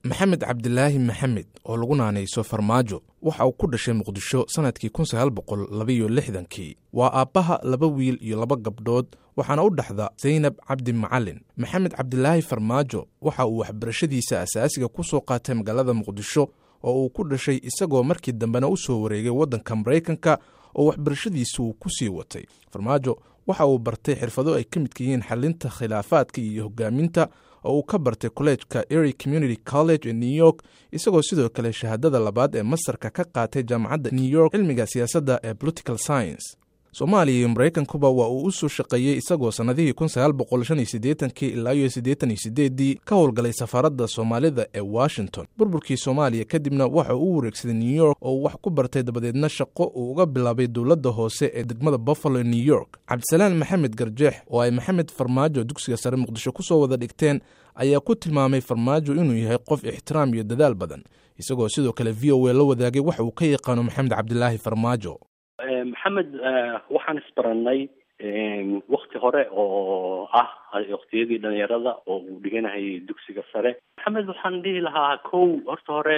maxamed cabdilaahi maxamed oo lagu naanayso farmaajo waxa uu ku dhashay muqdisho sannadkii kun sagaal boqol labaiyo lixdankii waa aabbaha laba wiil iyo laba gabdhood waxaana u dhexda zaynab cabdi macalin maxamed cabdilaahi farmaajo waxa uu waxbarashadiisa asaasiga ku soo qaatay magaalada muqdisho oo uu ku dhashay isagoo markii dambena u soo wareegay waddanka maraykanka oo waxbarashadiisu uu ku sii watay farmaajo waxa uu bartay xirfado ay ka midka yihiin xalinta khilaafaadka iyo hogaaminta oo uu ka bartay kolleejka ery community college ee new york isagoo sidoo kale shahaadada labaad ee masarka ka qaatay jaamacadda new york cilmiga siyaasadda ee political science soomaaliya iyo maraykankuba waa uu u soo shaqeeyey isagoo sannadihii kun sagaal boqol shan iyo siddeetankii ilaa iyo siddeetan iyo siddeeddii ka howlgalay safaaradda soomaalida ee washington burburkii soomaaliya kadibna waxa uu u wareegsaday new york oo uu wax ku bartay dabadeedna shaqo uu uga bilaabay dowladda hoose ee degmada buffalo ee new york cabdisalaan maxamed garjeex oo ay maxamed farmaajo dugsiga sare muqdisho ku soo wada dhigteen ayaa ku tilmaamay farmaajo inuu yahay qof ixtiraam iyo dadaal badan isagoo sidoo kale v o a la wadaagay waxa uu ka yaqaano maxamed cabdilaahi farmaajo maxamed waxaan isbaranay wakti hore oo ah waktiyadii dhalinyarada oo uu dhiganahayay dugsiga sare maxamed waxaan dhihi lahaa kow horta hore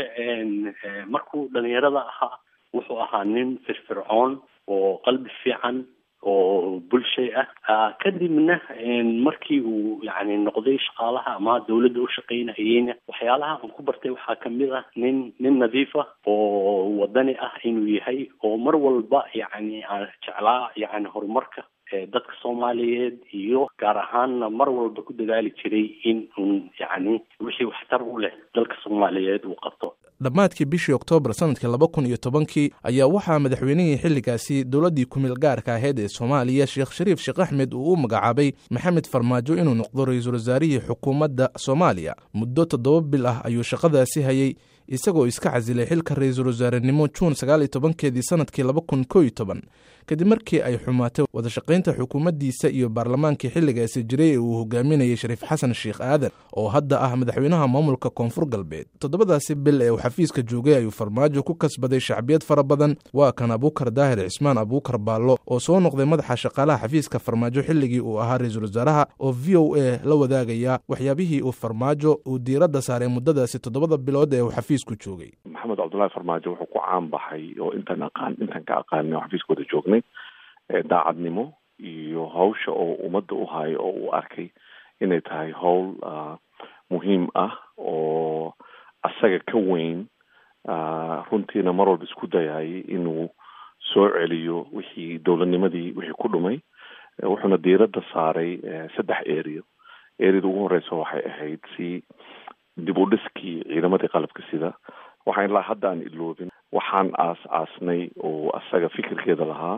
markuu dhalinyarada ahaa wuxuu ahaa nin firfircoon oo qalbi fiican oo bulshay ah kadibna markii uu yani noqday shaqaalaha ama dawladda u shaqaynayeyna waxyaalaha aan ku bartay waxaa kamid ah nin nin nadiif ah oo wadani ah inuu yahay oo mar walba yani aan jeclaa yani horumarka dadka soomaaliyeed iyo gaar ahaanna mar walba ku dadaali jiray in un yani wixii waxtar u leh dalka soomaaliyeed uu qabto dhammaadkii bishii oktoobar sannadkii laba kun iyo tobankii ayaa waxaa madaxweynihii xilligaasi dowladdii kumeel gaarka ahayd ee soomaaliya sheekh shariif sheekh axmed uu u magacaabay maxamed farmaajo inuu noqdo ra-iisul wasaarihii xukuumadda soomaaliya muddo toddoba bil ah ayuu shaqadaasi hayey isagoo iska casilay xilka ra-iisul wasaarenimo juun sagaal iyo tobankeedii sannadkii laba kun koo iyo toban kadib markii ay xumaatay wadashaqaynta xukuumaddiisa iyo baarlamaankii xilligaasi jiray ee uu hogaaminayay shariif xasan sheekh aadan oo hadda ah madaxweynaha maamulka koonfur galbeed toddobadaasi bil ee uu xafiiska joogay ayuu farmaajo ku kasbaday shacbiyad fara badan waa kan abuukar daahir cismaan abuukar baallo oo soo noqday madaxa shaqaalaha xafiiska farmaajo xilligii uu ahaa ra-iisul wasaaraha oo v o a la wadaagaya waxyaabihii uu farmaajo uu diiradda saaray muddadaasi toddobada bilood ee uu xafiisku joogay maxamed cabdullaahi farmaajo wuxuu ku caan baxay oo intaan aqaan intaan ka aqaanay oo xafiiska wada joognay daacadnimo iyo hawsha oo ummadda u hayo oo uu arkay inay tahay howl muhiim ah oo asaga ka weyn runtiina mar walba isku dayayay inuu soo celiyo wixii dowladnimadii wixii ku dhumay wuxuuna diiradda saaray saddex eriyo eriyada ugu horeysa waxay ahayd si dib u dhiskii ciidamadii qalabka sida waxaan ilaa hadda aan iloobin waxaan aas aasnay oo asaga fikirkeeda lahaa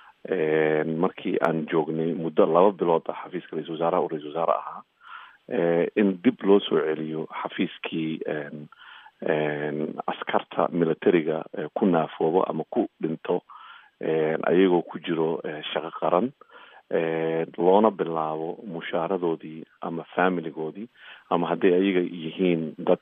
markii aan joognay muddo laba bilood ah xafiiska ra-isul wasaaraha oo ra-isul wasaare ahaa in dib loo soo celiyo xafiiskii askarta militariga ku naafoobo ama ku dhinto ayagoo ku jiro shaqo qaran loona bilaabo mushaaradoodii ama familigoodii ama hadday ayaga yihiin dad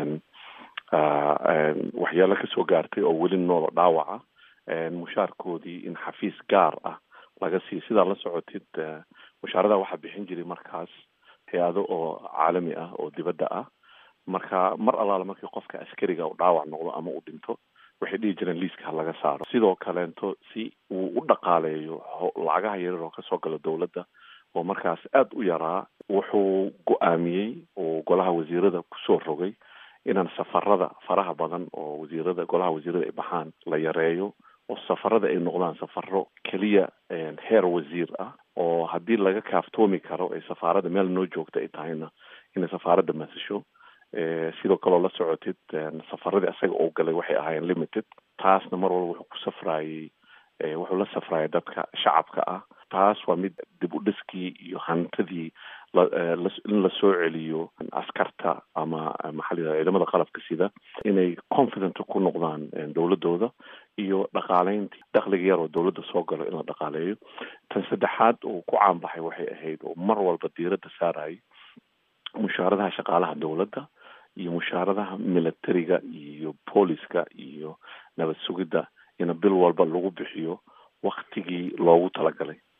waxyaalo kasoo gaartay oo weli noolo dhaawaca mushaarkoodii in xafiis gaar ah laga siiyo sidaa la socotid mushaarada waxaa bixin jiray markaas hay-ado oo caalami ah oo dibadda ah marka mar allaale markii qofka askariga u dhaawac noqdo ama u dhinto waxay dhihi jireen liiska ha laga saaro sidoo kaleento si uu u dhaqaaleeyo lacagaha yarar oo kasoo gala dowladda oo markaas aada u yaraa wuxuu go-aamiyey oo golaha wasiirada kusoo rogay inaan safarada faraha badan oo wasiirada golaha wasiirada ay baxaan la yareeyo oo safarada ay noqdaan safaro keliya heer wasiir ah oo haddii laga kaaftoomi karo ay safaaradda meel noo joogta ay tahayna inay safaaradda masasho sidoo kaleo la socotid safaradii asaga oo galay waxay ahaayeen limited taasna mar walba wuxuu ku safraayey wuxuu la safraayay dadka shacabka ah taas waa mid dib u dhiskii iyo hantidii in la soo celiyo askarta ama maxaa la yidhahda ciidamada qalabka sida inay confident ku noqdaan dowladooda iyo dhaqaaleyntii dakhliga yar oo dowladda soo galo in la dhaqaaleeyo tan saddexaad uu ku caanbaxay waxay ahayd oo mar walba diiradda saarayay mushaaradaha shaqaalaha dowladda iyo mushaaradaha militariga iyo booliska iyo nabad sugidda in bil walba lagu bixiyo waktigii loogu talagalay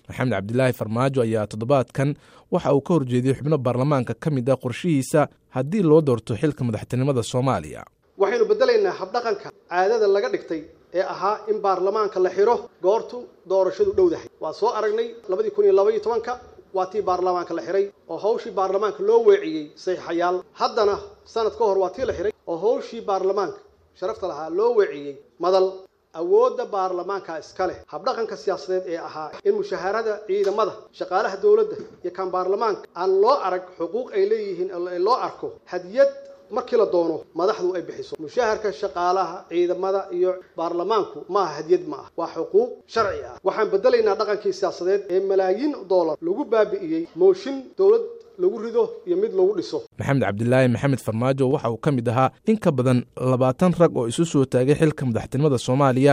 maxamed cabdilaahi farmaajo ayaa toddobaadkan waxa uu ka horjeediyey xubno baarlamaanka ka mid ah qorshihiisa haddii loo doorto xilka madaxtinimada soomaaliya waxaynu beddelaynaa habdhaqanka caadada laga dhigtay ee ahaa in baarlamaanka la xidho goortu doorashadu dhowdahay waa soo aragnay labadii kun iyo labaiyo tobanka waa tii baarlamaanka la xidhay oo hawshii baarlamaanka loo weeciyey saxiixayaal haddana sanad ka hor waa tii la xidhay oo hawshii baarlamaanka sharafta lahaa loo weeciyey madal awoodda baarlamaanka iska leh habdhaqanka siyaasadeed ee ahaa in mushaharada ciidamada shaqaalaha dowladda iyo kan baarlamaanka aan loo arag xuquuq ay leeyihiin loo arko hadiyad markii la doono madaxdu ay bixiso mushaharka shaqaalaha ciidamada iyo baarlamaanku maaha hadiyad ma ah waa xuquuq sharci ah waxaan bedelaynaa dhaqankii siyaasadeed ee malaayiin doolar lagu baabi'iyey mooshin dowlad lagu rido iyo mid lagu dhiso maxamed cabdilaahi maxamed farmaajo waxa uu ka mid ahaa in ka badan labaatan rag oo isu soo taagay xilka madaxtinimada soomaaliya